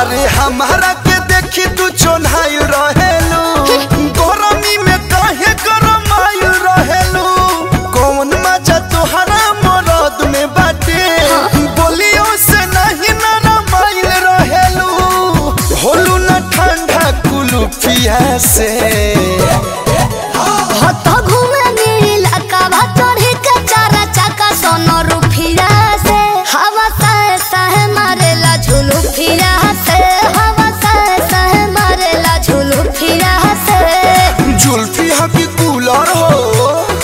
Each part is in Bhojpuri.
अरे हमारा के देखी तू चोन्हाइल रहेलू गरमी में काहे गरमाइल रहेलू कौन मजा तोहरा मरद में बाटे बोलियो से नहीं नरमाइल रहेलू होलू न ठंडा कुलू पिया से हत घूमे नीला कावा चढ़ी के चारा चाका सोनो रुफिया से हवा सह सह मारेला झुलू फिरा से हवा सह सह मारेला झुलू फिरा से जुल्फी हकी कूलर हो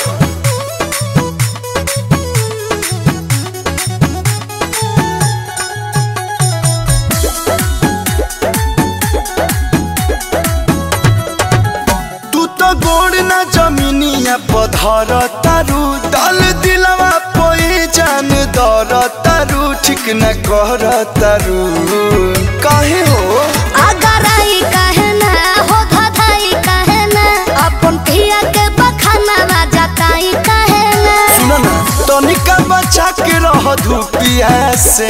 तू तो गोड़ ना जमीनिया पधर तारू दल दिलवा पोई जान दर तारू ठीक न कर तारू काहे हो अगर आई कहे ना हो धधाई कहे ना अपन पिया के बखाना जाताई कहे ना सुन ना तनिका बचा के रह धूपिया से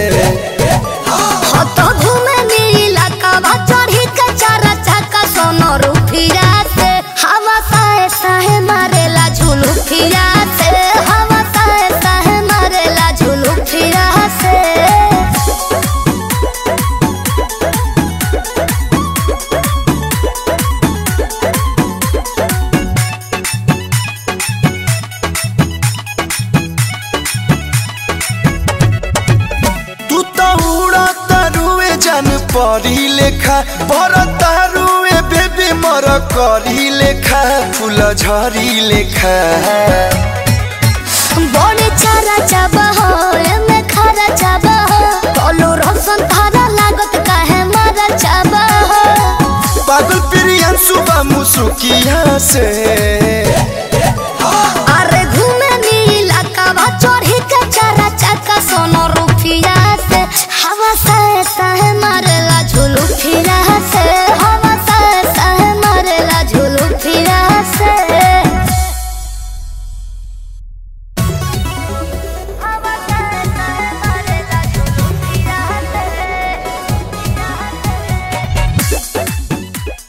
हत घूमे नीला कावा चढ़ी के चारा चाका सोनो रुफिया से हवा सह सह मारेला झुलू फिरा से हवा सह सह मारेला झुलू फिरा से तू तो उड़ा तारुए जान परी लेखा पर तारुए बेबी मर करी लेखा फूल झरी लेखा बड़े चारा चाबा हो एमे खारा चाबा हो कलो रोशन थारा लागत काहे मारा चाबा हो पागल प्रियन सुबह मुसुकिया से